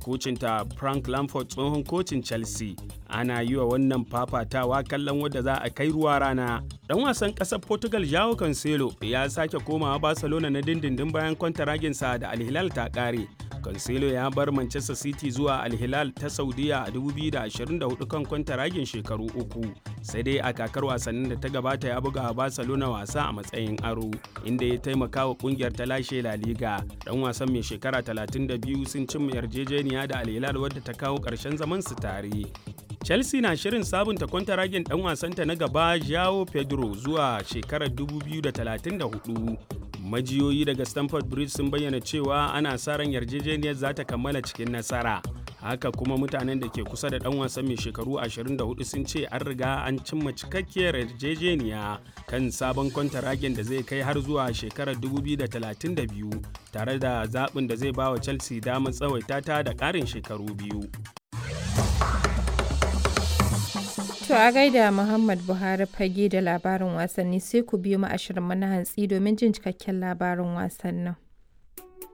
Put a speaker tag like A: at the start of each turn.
A: kocinta Frank Lampard tsohon kocin Chelsea. Ana yi wa wannan fafatawa kallon wadda za a kai ruwa rana. Dan wasan ƙasar Portugal Joao Cancelo ya sake komawa Barcelona na dindindin bayan kwantaraginsa da Al Hilal ta ƙare. Cancelo ya bar Manchester City zuwa Al Hilal ta Saudiya a 2024 kan kwantaragin shekaru uku. Sai dai a kakar wasannin da ta gabata ya buga Barcelona wasa a matsayin aro, inda ya taimaka wa kungiyar ta lashe La Liga. Dan wasan mai shekara 32 sun cimma yarjejeniya da Al Hilal wadda ta kawo ƙarshen zaman su tare. Chelsea na shirin sabunta kwantaragin dan wasanta na gaba Joao Pedro zuwa shekarar 2034. Majiyoyi daga Stamford Bridge sun bayyana cewa ana sa ran yarjejeniyar za ta kammala cikin nasara. Haka kuma mutanen da ke kusa da dan wasan mai shekaru 24 sun ce an riga an cimma cikakkiyar yarjejeniya kan sabon kwantaragin da zai kai har zuwa shekarar 2032 tare da zaɓin da zai ba wa Chelsea damar tsawaita ta da ƙarin shekaru biyu.
B: To a gaida Muhammad Buhari fage da labarin wasanni sai ku biyo mu ashirin mana hantsi domin jin cikakken labarin wasannin.